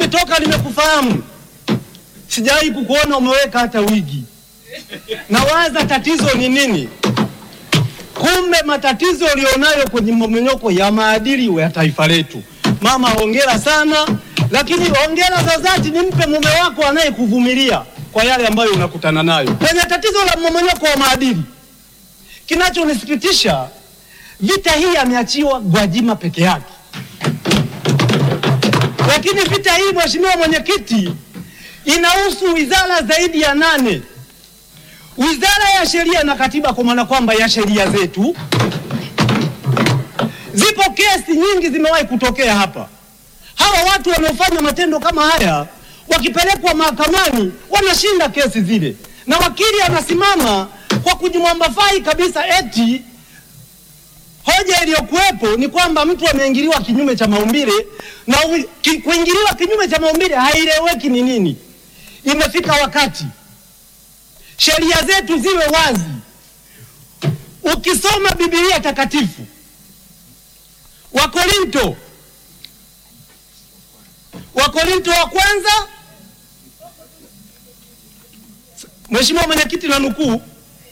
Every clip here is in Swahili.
toka nimekufahamu sijawahi kukuona umeweka hata wigi. Nawaza tatizo ni nini? Kumbe matatizo ulionayo kwenye mmomonyoko ya maadili ya taifa letu. Mama, hongera sana, lakini hongera za dhati nimpe mume wako anayekuvumilia kwa yale ambayo unakutana nayo kwenye tatizo la mmomonyoko wa maadili. Kinachonisikitisha, vita hii ameachiwa Gwajima peke yake, lakini vita hii, mheshimiwa mwenyekiti, inahusu wizara zaidi ya nane wizara ya sheria na katiba, kwa maana kwamba ya sheria zetu. Zipo kesi nyingi zimewahi kutokea hapa. Hawa watu wanaofanya matendo kama haya wakipelekwa mahakamani wanashinda kesi zile, na wakili anasimama kwa kujimwambafai kabisa, eti hoja iliyokuwepo ni kwamba mtu ameingiliwa kinyume cha maumbile, na ki, kuingiliwa kinyume cha maumbile haieleweki ni nini. Imefika wakati sheria zetu ziwe wazi. Ukisoma Biblia takatifu, Wakorinto, Wakorinto wa kwanza, Mheshimiwa Mwenyekiti, na nukuu,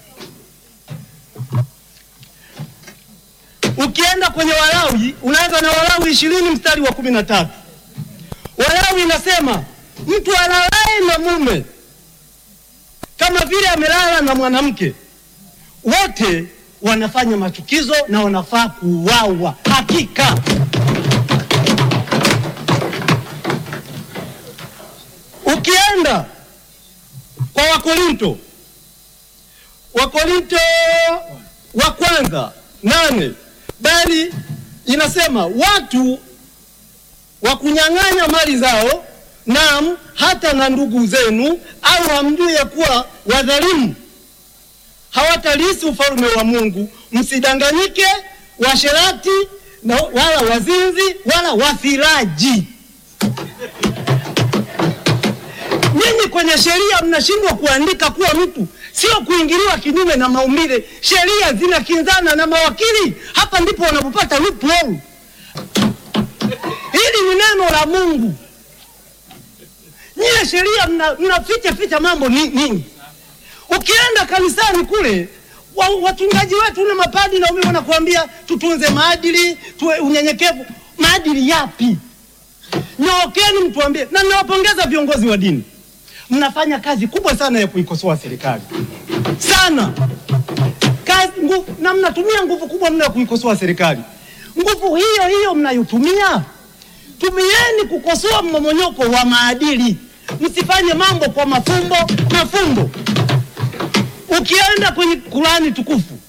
ukienda kwenye Walawi unaanza na Walawi ishirini mstari wa kumi na tatu. Walawi inasema mtu alalaye na mume kama vile amelala na mwanamke, wote wanafanya machukizo na wanafaa kuuawa. Hakika ukienda kwa Wakorinto, Wakorinto wa kwanza nane, bali inasema watu wa kunyang'anya mali zao Naam, hata na ndugu zenu au hamjui ya kuwa wadhalimu hawatalisi ufalme wa Mungu. Msidanganyike, washerati na wala wazinzi wala wafiraji. Nyinyi kwenye sheria mnashindwa kuandika kuwa mtu sio kuingiliwa kinyume na maumbile. Sheria zinakinzana na mawakili, hapa ndipo wanapopata loophole. Hili ni neno la Mungu. Nyie sheria mnaficha ficha mambo ni nini? Ukienda kanisani kule wa, wachungaji wetu na mapadi na umimi wanakuambia tutunze maadili, tuwe unyenyekevu. Maadili yapi? Nyookeni mtuambie. Na ninawapongeza viongozi wa dini, mnafanya kazi kubwa sana ya kuikosoa serikali sana kazi nguvu, na mnatumia nguvu kubwa mno ya kuikosoa serikali. Nguvu hiyo hiyo mnayotumia tumieni kukosoa mmomonyoko wa maadili. Msifanye mambo kwa mafumbo mafumbo. Ukienda kwenye Kurani tukufu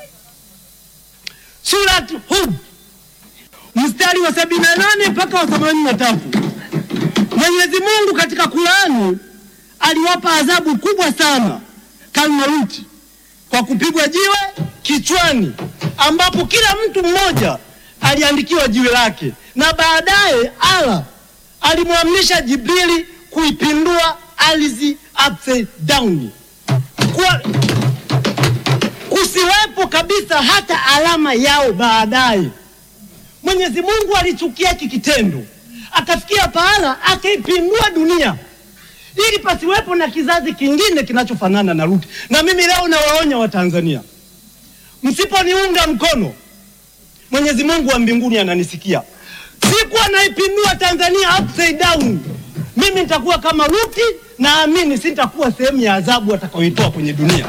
Surat Hud mstari wa sabini na nane mpaka wa themanini na tatu Mwenyezi Mungu katika Kurani aliwapa adhabu kubwa sana Kalmaruti kwa kupigwa jiwe kichwani, ambapo kila mtu mmoja aliandikiwa jiwe lake na baadaye Allah alimwamrisha Jibrili kuipindua ardhi upside down, kwa kusiwepo kabisa hata alama yao. Baadaye Mwenyezi Mungu alichukia hiki kitendo, akafikia pahala akaipindua dunia ili pasiwepo na kizazi kingine kinachofanana na Luti. Na mimi leo nawaonya Watanzania, msiponiunga mkono Mwenyezi Mungu wa mbinguni ananisikia. Siku anaipindua Tanzania upside down, mimi nitakuwa kama Luti, naamini sitakuwa sehemu ya adhabu atakayoitoa kwenye dunia.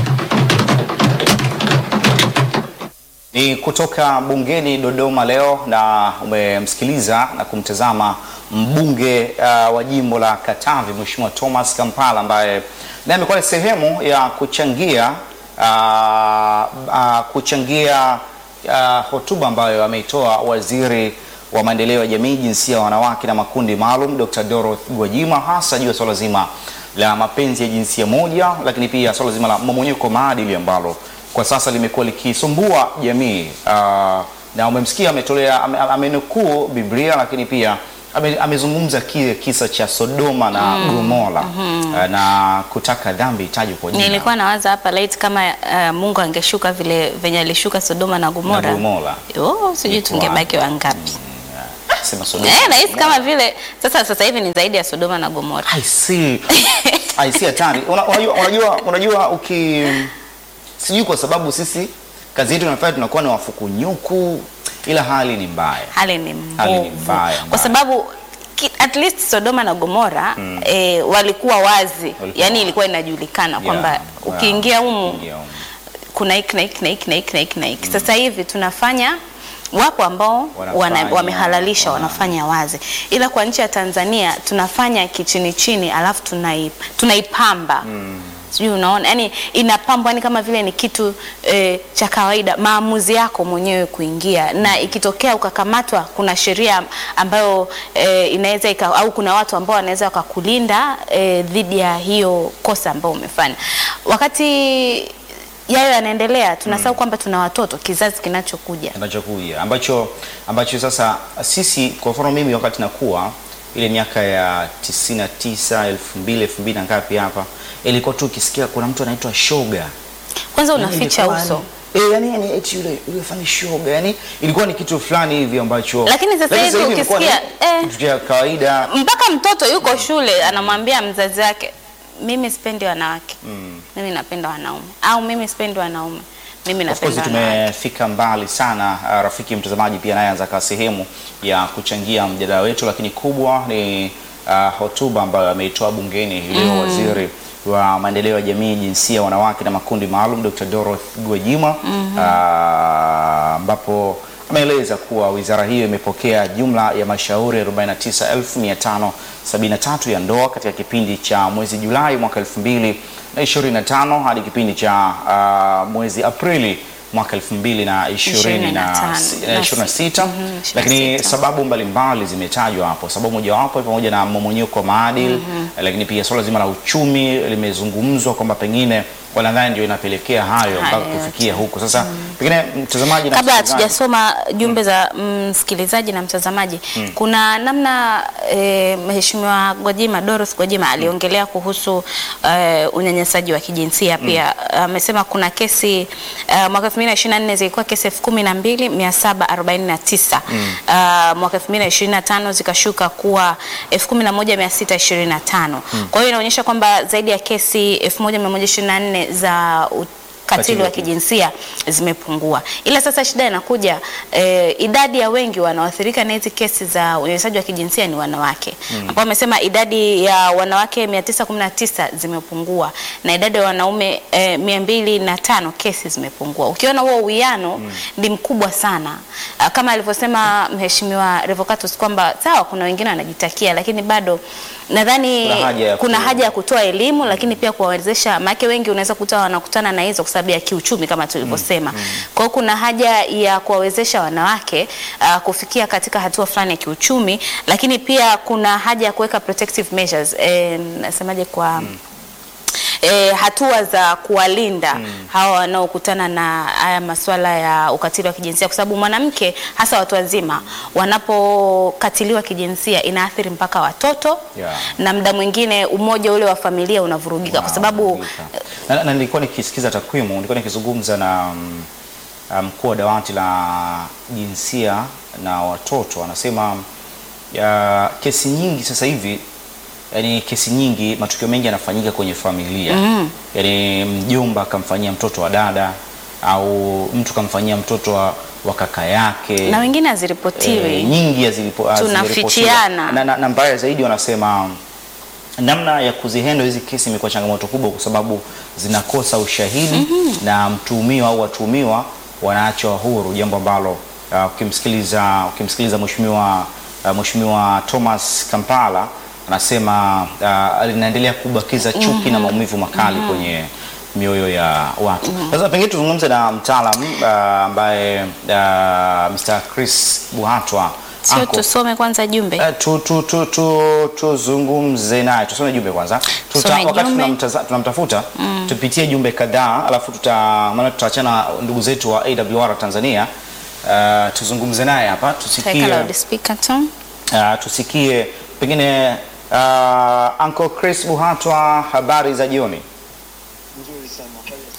Ni kutoka bungeni Dodoma leo, na umemsikiliza na kumtazama mbunge uh, wa jimbo la Katavi Mheshimiwa Thomas Kampala ambaye naye amekuwa ni sehemu ya kuchangia uh, uh, kuchangia uh, hotuba ambayo ameitoa waziri wa maendeleo ya jamii, jinsia ya wanawake na makundi maalum Dr. Dorothy Gwajima, hasa juu ya swala zima la mapenzi ya jinsia moja, lakini pia swala zima la mmomonyoko maadili ambalo kwa sasa limekuwa likisumbua jamii uh, na umemsikia ametolea ame- amenukuu Biblia, lakini pia ame- amezungumza kile kisa cha Sodoma na Gomora uh, na kutaka dhambi itajwe kwa jina Nilikuwa nawaza hapa laiti kama uh, Mungu angeshuka vile venye alishuka Sodoma na Gomora. na Gomora. Oh, sijui Iko tungebaki wangapi. Sema Sodoma. Eh, nahisi kama vile sasa sasa hivi ni zaidi ya Sodoma na Gomora. I see. I see hatari. Una- Unajua, unajua, unajua uki sijui kwa sababu sisi kazi yetu inafanya tunakuwa ni wafukunyuku, ila hali ni mbaya. Hali ni Hali ni mbovu mbaya, kwa mbaya. sababu ki- at least Sodoma na Gomora eh, walikuwa wazi, Walikuwa yani wazi. ilikuwa inajulikana kwamba Yeah, ukiingia humu ukiingia humu. kuna hiki na hiki na hiki na hiki na hiki na hiki. Sasa hivi tunafanya wapo ambao Wanafanya, wana, wamehalalisha wana- wanafanya wazi, ila kwa nchi ya Tanzania tunafanya kichini chini, alafu tunai, tunaipamba sijui unaona, yani inapambwa yani kama vile ni kitu eh, cha kawaida, maamuzi yako mwenyewe kuingia, na ikitokea ukakamatwa, kuna sheria ambayo eh, inaweza ika, au kuna watu ambao wanaweza wakakulinda eh, dhidi ya hiyo kosa ambao umefanya wakati yayo yanaendelea tunasahau kwamba tuna watoto, kizazi kinachokuja. kinachokuja ambacho ambacho sasa sisi kwa mfano mimi wakati nakuwa ile miaka ya 99 2000 2000 na ngapi hapa ilikuwa tu ukisikia kuna mtu anaitwa shoga Kwanza Yani unaficha ilikuwa uso, ni- eh, yani yani eti yule yule fani shoga yani ilikuwa ni kitu fulani hivi ambacho Lakini sasa hivi imekuwa ni ukisikia, eh. kitu cha kawaida mpaka mtoto yuko shule anamwambia mzazi wake, mimi sipendi wanawake, mimi napenda wanaume, au mimi sipendi wanaume, mimi Of course napenda wanawake. tumefika mbali sana. Uh, rafiki mtazamaji pia naye anza kawa sehemu ya kuchangia mjadala wetu, lakini kubwa ni uh, hotuba ambayo ameitoa bungeni hii leo waziri wa maendeleo ya jamii, jinsia, wanawake na makundi maalum Dr. Dorothy Gwajima uh, ambapo ameeleza kuwa wizara hiyo imepokea jumla ya mashauri 49573 ya ndoa katika kipindi cha mwezi Julai mwaka 2025 hadi kipindi cha uh, mwezi Aprili mwaka 2026 Mhm, lakini 26. sababu mbalimbali zimetajwa hapo. Sababu mojawapo ni pamoja na mmomonyoko wa maadili lakini pia suala zima la uchumi limezungumzwa kwamba pengine wanadhani ndio inapelekea hayo Haya mpaka kufikia huko. Sasa pengine mtazamaji na Kabla msikilizaji- hatujasoma jumbe za msikilizaji na mtazamaji, kuna namna e, Mheshimiwa Gwajima Dorothy Gwajima aliongelea kuhusu e, unyanyasaji wa kijinsia pia. Amesema kuna kesi e, mwaka 2024 zilikuwa kesi 12749 uh, mwaka 2025 zikashuka kuwa 11625 kwa hiyo inaonyesha kwamba zaidi ya kesi 1124 za u- katili wa kijinsia zimepungua, ila sasa shida inakuja eh, idadi ya wengi wanaoathirika na hizi kesi za unyanyasaji wa kijinsia ni wanawake ambao wamesema idadi ya wanawake 919 zimepungua na idadi ya wanaume eh, 205 kesi zimepungua. Ukiona huo uwiano ni mkubwa sana, Ah, kama alivyosema Mheshimiwa Revocatus kwamba sawa, kuna wengine wanajitakia, lakini bado nadhani Kuna haja ya kuna ku- haja ya kutoa elimu lakini pia kuwawezesha, maana wengi unaweza kuta wanakutana na hizo kwa sababu ya kiuchumi kama tulivyosema. Kwa hiyo kuna haja ya kuwawezesha wanawake uh, kufikia katika hatua fulani ya kiuchumi, lakini pia kuna haja ya kuweka protective measures eh, nasemaje kwa E, hatua za kuwalinda hawa wanaokutana na haya masuala ya ukatili wa kijinsia, kwa sababu mwanamke hasa watu wazima wanapokatiliwa kijinsia inaathiri mpaka watoto Yeah. na muda mwingine umoja ule wa familia unavurugika kwa sababu na, na nilikuwa nikisikiza takwimu, nilikuwa nikizungumza na mm, mkuu wa dawati la jinsia na watoto, anasema ya, kesi nyingi sasa hivi yani kesi nyingi, matukio mengi yanafanyika kwenye familia mm. Yani mjomba akamfanyia mtoto wa dada au mtu kamfanyia mtoto wa, wa kaka yake na wengine haziripotiwi. Eh, nyingi hazilipo- hazijaripotiwa. Tunafichiana. na, na, na mbaya zaidi wanasema namna ya kuzihendo hizi kesi imekuwa changamoto kubwa kwa sababu zinakosa ushahidi na mtuhumiwa au watuhumiwa wanaachwa huru, jambo ambalo uh, ukimsikiliza ukimsikiliza mheshimiwa uh, mheshimiwa Thomas Kampala anasema uh, linaendelea kubakiza chuki na maumivu makali kwenye mioyo ya watu. Sasa pengine tuzungumze na mtaalam uh, ambaye uh, Mr. Chris Buhatwa Sio ako- tusome kwanza jumbe. Eh, tu, tu, tu, tu, tuzungumze naye, tusome jumbe kwanza. Tuta, Tusome wakati jumbe. tunamtaza- tunamtafuta tupitie jumbe kadhaa, alafu tuta maana tutaachana na ndugu zetu wa AWR Tanzania. Uh, tuzungumze naye hapa Taweka tusikie, loudspeaker tu. uh, tusikie pengine uh, Uncle Chris Buhatwa, habari za jioni.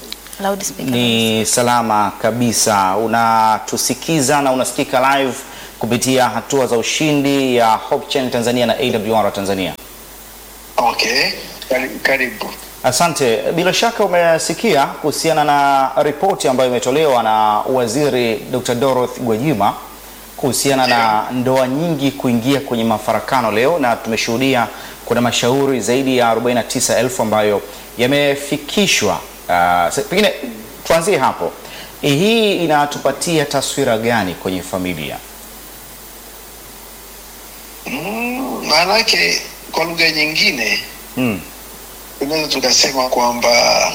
Loudspeaker. Ni salama kabisa, unatusikiza na unasikika live kupitia hatua za ushindi ya Hope Channel Tanzania na AWR Tanzania. Okay, Kari- karibu. Asante. Bila shaka umesikia kuhusiana na ripoti ambayo imetolewa na Waziri Dr. Dorothy Gwajima kuhusiana na ndoa nyingi kuingia kwenye mafarakano leo, na tumeshuhudia kuna mashauri zaidi ya 49,000 ambayo yamefikishwa. Uh, sa- pengine tuanzie hapo. Hii inatupatia taswira gani kwenye familia? Mm, maanake kwa lugha nyingine Mm. tunaweza tukasema kwamba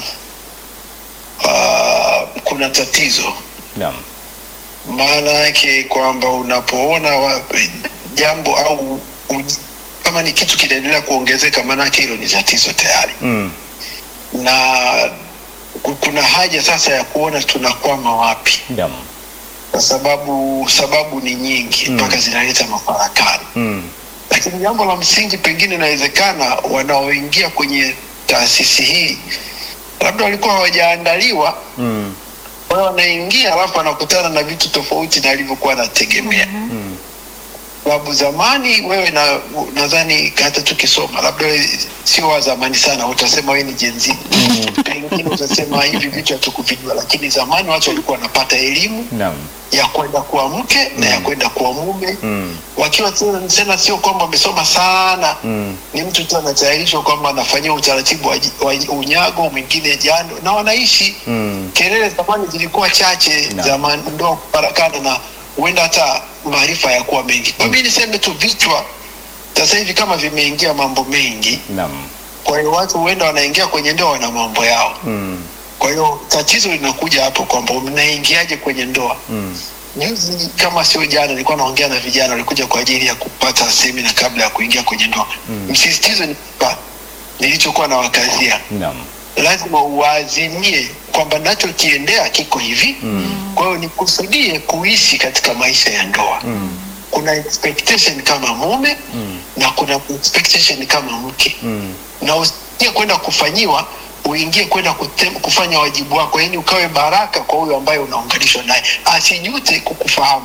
uh, kuna tatizo. Naam. Maana yake kwamba unapoona wa, jambo au u, kama ni kitu kinaendelea kuongezeka, maana yake hilo ni tatizo tayari, Mm. na ku- kuna haja sasa ya kuona tunakwama wapi, Naam. kwa sababu sababu ni nyingi mpaka zinaleta mafarakano. Mm. lakini jambo la msingi pengine inawezekana wanaoingia kwenye taasisi hii labda walikuwa hawajaandaliwa Mm. kwa hiyo wanaingia alafu wanakutana na vitu tofauti na alivyokuwa anategemea sababu zamani wewe na nadhani hata tukisoma labda wewe sio wa zamani sana utasema wewe ni jenzi pengine utasema hivi vitu hatukuvijua lakini zamani watu walikuwa wanapata elimu Naam. ya kwenda kuwa mke na ya kwenda kuwa mume Mm. wakiwa tena tena sio kwamba wamesoma sana Mm. ni mtu tu anatayarishwa kwamba anafanyia utaratibu wa, wa unyago mwingine jando na wanaishi Mm. kelele zamani zilikuwa chache Naam. zamani ndoa kuparakana na huenda hata maarifa yakuwa mengi kwa mimi niseme tu vichwa sasa hivi kama vimeingia mambo mengi Naam. kwa hiyo watu huenda wanaingia kwenye ndoa na mambo yao Mm. kwa hiyo tatizo linakuja hapo kwamba mnaingiaje kwenye ndoa Mm. Juzi kama sio jana, nilikuwa naongea na vijana walikuja kwa ajili ya kupata semina kabla ya kuingia kwenye ndoa. Msisitizo ni kwamba nilichokuwa na wakazia, Naam. lazima uwaazimie kwamba nachokiendea kiko hivi. Kwa hiyo nikusudie kuishi katika maisha ya ndoa. Kuna expectation kama mume na kuna expectation kama mke Mm. na usiingie kwenda kufanyiwa uingie kwenda kutem- kufanya wajibu wako, yani ukawe baraka kwa huyo ambaye unaunganishwa naye, asijute kukufahamu.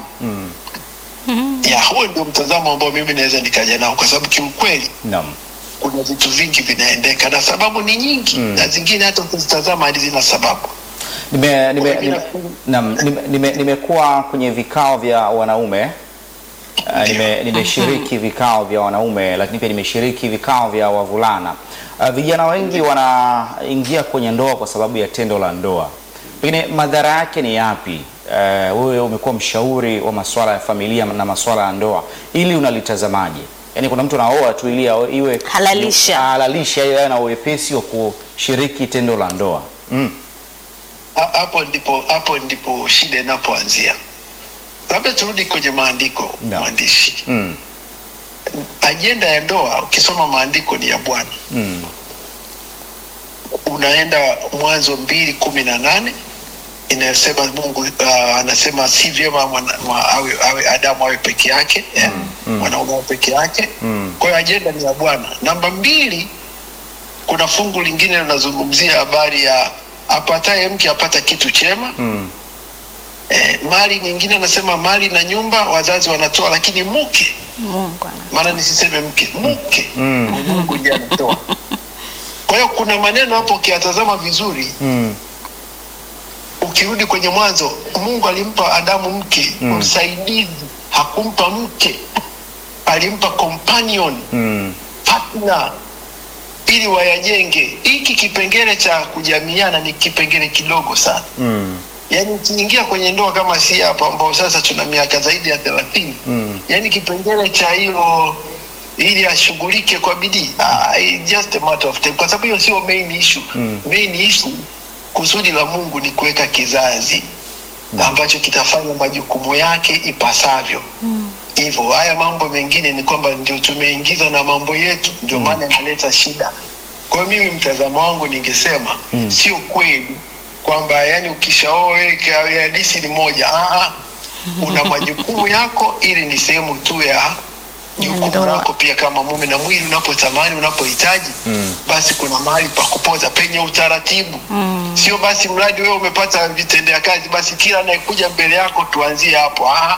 Mm. Ya, huo ndio mtazamo ambao mimi naweza nikaja nao, kwa sababu kiukweli Naam. kuna vitu vingi vinaendeka na sababu ni nyingi na zingine hata ukizitazama hadi zina sababu. Nime, nime, Kwa nime, kila- naam, nime, nime, nimekuwa kwenye vikao vya wanaume uh, nime, nimeshiriki vikao vya wanaume lakini pia nimeshiriki vikao vya wavulana. Uh, vijana wengi wanaingia kwenye ndoa kwa sababu ya tendo la ndoa. Pengine madhara yake ni yapi? Uh, wewe umekuwa mshauri wa masuala ya familia na masuala ya ndoa, ili unalitazamaje? Yaani kuna mtu anaoa tu ili awe- iwe Halalisha. halalisha ili awe na uwepesi wa kushiriki tendo la ndoa. Mm. Ha- Hapo ndipo hapo ndipo shida inapoanzia. Labda turudi kwenye maandiko, Naam. mwandishi. Mm. Ajenda ya ndoa ukisoma maandiko ni ya Bwana. Mm. unaenda Mwanzo mbili kumi na nane inayosema Mungu uh, anasema si vyema mwana- mwa- awe, awe Adamu awe peke yake eh, mwanaume awe peke yake. Mm. Kwa hiyo ajenda ni ya Bwana. Namba mbili, kuna fungu lingine linazungumzia habari ya apataye mke apata kitu chema. Mm. Eh, mali nyingine anasema mali na nyumba wazazi wanatoa, lakini mke, Mungu ana- maana nisiseme mke, mke Mm. Mungu ndiye anatoa. Kwa hiyo kuna maneno hapo ukiyatazama vizuri Mm. ukirudi kwenye mwanzo mungu alimpa adamu mke Mm. msaidizi hakumpa mke alimpa companion Mm. partner ili wayajenge hiki kipengele cha kujamiana ni kipengele kidogo sana Mm. yaani ukiingia kwenye ndoa kama si hapa ambao sasa tuna miaka zaidi ya thelathini Mm. yaani kipengele cha hilo ili ashughulike kwa bidii ah, it's just a matter of time kwa sababu hiyo sio main issue Mm. main issue kusudi la mungu ni kuweka kizazi ambacho kitafanya majukumu yake ipasavyo hivyo haya mambo mengine ni kwamba ndio tumeingiza na mambo yetu ndio maana inaleta shida kwa hiyo mimi mtazamo wangu ningesema Mm. sio kweli kwamba yani ukishaoweka hadisi ni moja Aa, una majukumu yako ili ni sehemu tu ya jukumu Ndoa. lako pia kama mume na mwili unapotamani unapohitaji Mm. basi kuna mahali pa kupoza penye utaratibu Mm. sio basi mradi wewe umepata vitendea kazi basi kila anayekuja mbele yako tuanzie hapo ah,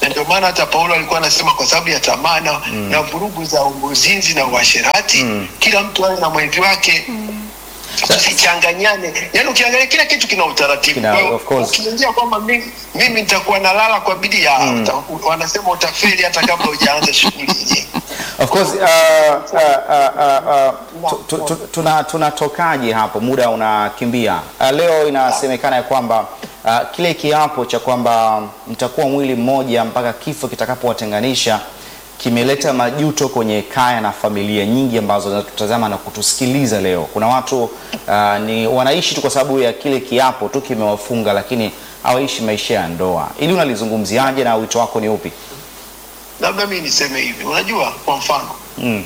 na ndio maana hata Paulo alikuwa anasema kwa sababu ya tamaa na, na vurugu za uzinzi na uasherati kila mtu awe na mwenzi wake tusichanganyane. Yaani ukiangalia kila kitu kina utaratibu. Kina- Kwa hiyo of course. ukiingia kwamba mimi, mimi nitakuwa nalala kwa bidii ya uta, wanasema utafeli hata kabla hujaanza shughuli yenyewe. Of course uh, uh, uh, uh, uh, tu- tu- tu- tuna tunatokaje hapo? Muda unakimbia. Uh, leo inasemekana ya kwamba uh, kile kiapo cha kwamba mtakuwa mwili mmoja mpaka kifo kitakapowatenganisha kimeleta majuto kwenye kaya na familia nyingi ambazo zinatutazama na kutusikiliza leo. Kuna watu uh, ni wanaishi tu kwa sababu ya kile kiapo tu kimewafunga, lakini hawaishi maisha ya ndoa. Ili unalizungumziaje na wito wako ni upi? Labda mimi niseme hivi, unajua, kwa mfano Mm.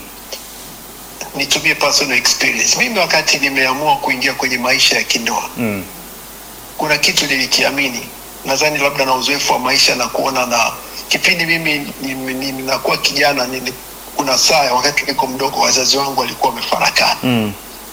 nitumie personal experience. Mimi wakati nimeamua kuingia kwenye maisha ya kindoa Mm. kuna kitu nilikiamini, nadhani labda na uzoefu wa maisha na kuona na kipindi mimi ni- ni- ninakuwa kijana nili, kuna saa wakati niko mdogo wazazi wangu walikuwa wamefarakana Mm.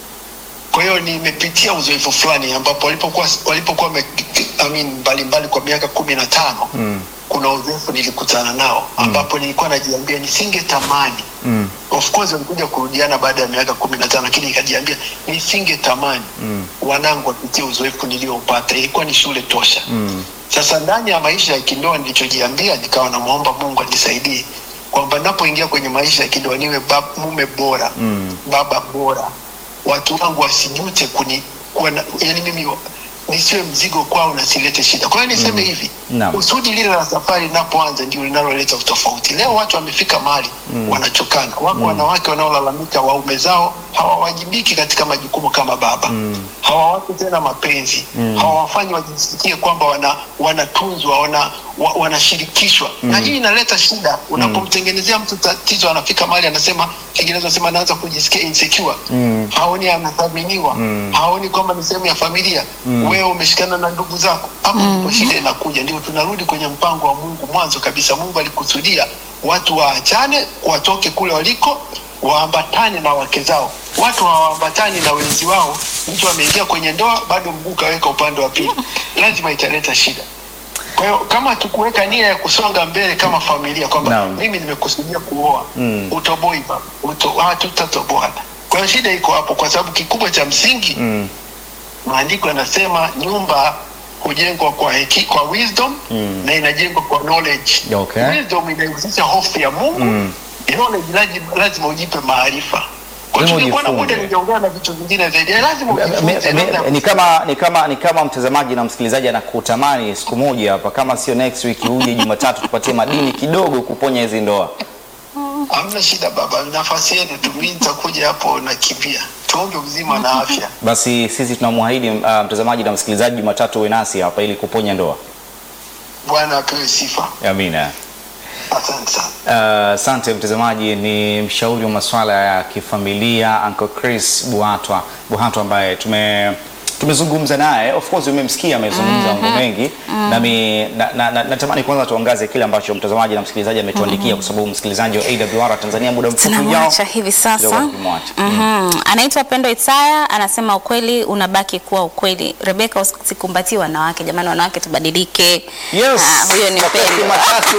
kwa hiyo nimepitia uzoefu fulani ambapo walipokuwa walipokuwa wame- I mean, mbalimbali kwa miaka kumi na tano Mm. kuna uzoefu nilikutana nao ambapo nilikuwa najiambia nisingetamani Mm. of course walikuja kurudiana baada ya miaka kumi na tano lakini nikajiambia nisingetamani Mm. wanangu wapitie uzoefu nilioupata ilikuwa ni shule tosha Mm. sasa ndani ya maisha ya kindoa nilichojiambia nikawa namwomba mungu anisaidie kwamba napoingia kwenye maisha ya kindoa niwe bab, mume bora Mm. baba bora watu wangu wasijute kuni kuwa na, yani mimi nisiwe mzigo kwao na silete shida kwa hiyo niseme hivi Naam. kusudi lile la safari linapoanza ndio linaloleta utofauti leo watu wamefika mahali wanachokana wako wanawake wanaolalamika waume zao hawawajibiki katika majukumu kama baba hawawapi tena mapenzi hawawafanyi wajisikie kwamba wana wanatunzwa wana, wa, wanashirikishwa na hii inaleta shida unapomtengenezea mtu tatizo anafika mahali anasema Kiingereza anasema anaanza kujisikia insecure haoni anathaminiwa haoni kwamba ni sehemu ya familia wewe umeshikana na ndugu zako hapo ndipo shida inakuja ndio tunarudi kwenye mpango wa Mungu mwanzo kabisa Mungu alikusudia watu waachane watoke kule waliko waambatane na wake zao watu hawaambatani na wenzi wao mtu ameingia kwenye ndoa bado mguu kaweka upande wa pili lazima italeta shida kwa hiyo kama tukuweka nia ya kusonga mbele kama familia kwamba Naam. mimi nimekusudia kuoa Mm. utoboi baba uto, ah, tutatoboana kwa hiyo shida iko hapo kwa sababu kikubwa cha msingi Mm. maandiko yanasema nyumba hujengwa kwa heki, kwa wisdom Mm. na inajengwa kwa knowledge Okay. wisdom inahusisha hofu ya mungu Mm. knowledge lazima, lazima ujipe maarifa kwa Lazima tungekuwa na muda ujifunze. ningeongea na vitu vingine zaidi lazima Me- ujifunze me- namna ya ni kama ni kama ni kama mtazamaji na msikilizaji anakutamani siku moja hapa, kama sio next week, uje Jumatatu tupatie madini kidogo kuponya hizi ndoa. Hamna shida baba, nafasi yenu tu, mimi nitakuja hapo nakimbia. Tuombe uzima na afya. Basi sisi tunamwahidi uh, mtazamaji na msikilizaji, Jumatatu uwe nasi hapa ili kuponya ndoa. Bwana apewe sifa. Amina. Asante sana. Uh, Asante mtazamaji, ni mshauri wa masuala ya kifamilia Uncle Chris Buhatwa Buhatwa ambaye tume tumezungumza naye. Of course umemsikia amezungumza mambo mengi nami na, na, na, natamani kwanza tuangaze kile ambacho mtazamaji na msikilizaji ametuandikia, kwa sababu msikilizaji wa AWR Tanzania muda mfupi ujao tunamwacha hivi kidogo sasa. tukimwacha. Mhm. Anaitwa Pendo Isaya anasema ukweli unabaki kuwa ukweli. Rebeka, usikumbatie wanawake jamani, wanawake tubadilike. Yes. Ah, huyo ni Makofi Pendo. matatu.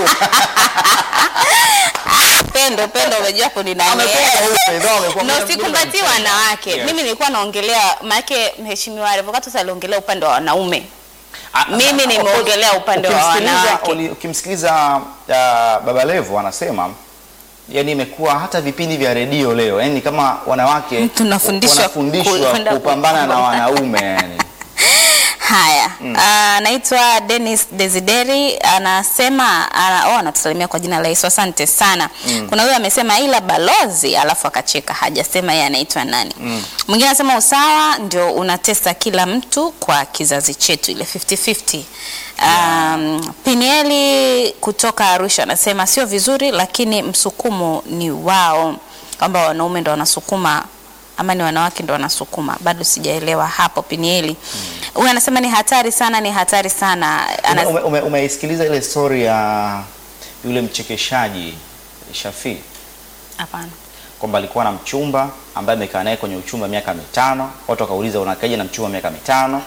Pendo, Pendo, umejua hapo ni nani? Amekuwa mweupe, ndio amekuwa na mweupe. usikumbatie wanawake. Yes. Mimi nilikuwa naongelea maanake mheshimiwa Revocatus aliongelea upande wa wanaume. Ah, Mimi of course, nimeongelea upande wa ukimsikiliza- wanawake. uli- Ukimsikiliza uh, Baba Levo anasema yani imekuwa hata vipindi vya redio leo yani kama wanawake Tunafundishwa wanafundishwa ku- kwenda kupambana na wanaume yani. Haya, anaitwa Dennis Desideri anasema ana, oh, anatusalimia kwa jina la Yesu, asante sana. Kuna huyo amesema ila balozi, alafu akacheka, hajasema yeye anaitwa nani. Mwingine anasema usawa ndio unatesa kila mtu kwa kizazi chetu, ile 50-50. Um, Pinieli kutoka Arusha anasema sio vizuri, lakini msukumo ni wao, kwamba wanaume ndo wanasukuma ama ni wanawake ndo wanasukuma, bado sijaelewa hapo. Pinieli huyu anasema ni hatari sana, ni hatari sana. Ana, Ume- ume- Umeisikiliza ile story ya yule mchekeshaji Shafii hapana kwamba alikuwa na mchumba ambaye amekaa naye kwenye uchumba miaka mitano. Watu wakauliza unakaja na mchumba miaka mitano?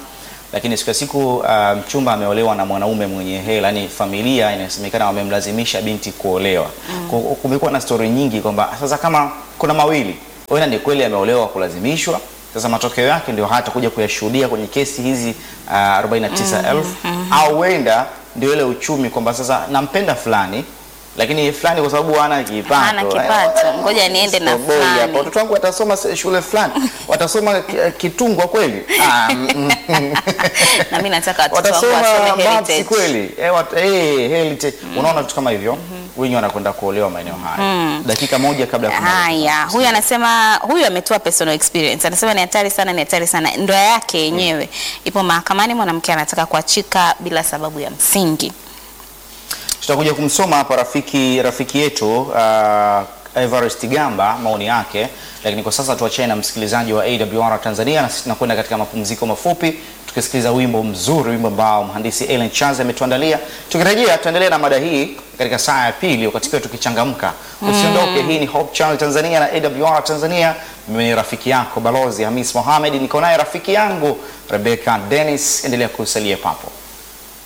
lakini siku ya siku uh, mchumba ameolewa na mwanaume mwenye hela, yani familia inasemekana wamemlazimisha binti kuolewa. Ku- Kumekuwa na stori nyingi kwamba sasa kama kuna mawili, huenda ni kweli ameolewa kwa kulazimishwa. Sasa matokeo yake ndio hata kuja kuyashuhudia kwenye kesi hizi uh, 49,000 au huenda ndio ile uchumi kwamba sasa nampenda fulani lakini fulani kwa sababu hana kipato, Hana kipato, ngoja niende na Soboi fulani. hapa. Watoto wangu watasoma se- shule fulani, watasoma ki- kitungwa kweli? Ah, mm, mm. na mimi nataka watoto wangu watasoma wasome maths heritage. kweli? Eh, wat, eh, heritage. Unaona vitu kama hivyo, wengi wanakwenda kuolewa maeneo haya dakika moja kabla ya kumaliza. Haya, huyu anasema, huyu ametoa personal experience, anasema ni hatari sana, ni hatari sana. Ndoa yake yenyewe ipo mahakamani, mwanamke anataka kuachika bila sababu ya msingi. tutakuja kumsoma hapa rafiki rafiki yetu uh, Everest Gamba maoni yake, lakini kwa sasa tuachane na msikilizaji wa AWR Tanzania, na sisi tunakwenda katika mapumziko mafupi tukisikiliza wimbo mzuri, wimbo ambao mhandisi Ellen Charles ametuandalia. Tukirejea tutaendelea na mada hii katika saa ya pili, wakati pia tukichangamka. Usiondoke, hii ni Hope Channel Tanzania na AWR Tanzania. Mimi ni rafiki yako Balozi Hamis Mohamed, niko naye rafiki yangu Rebecca Dennis. Endelea kusalia papo.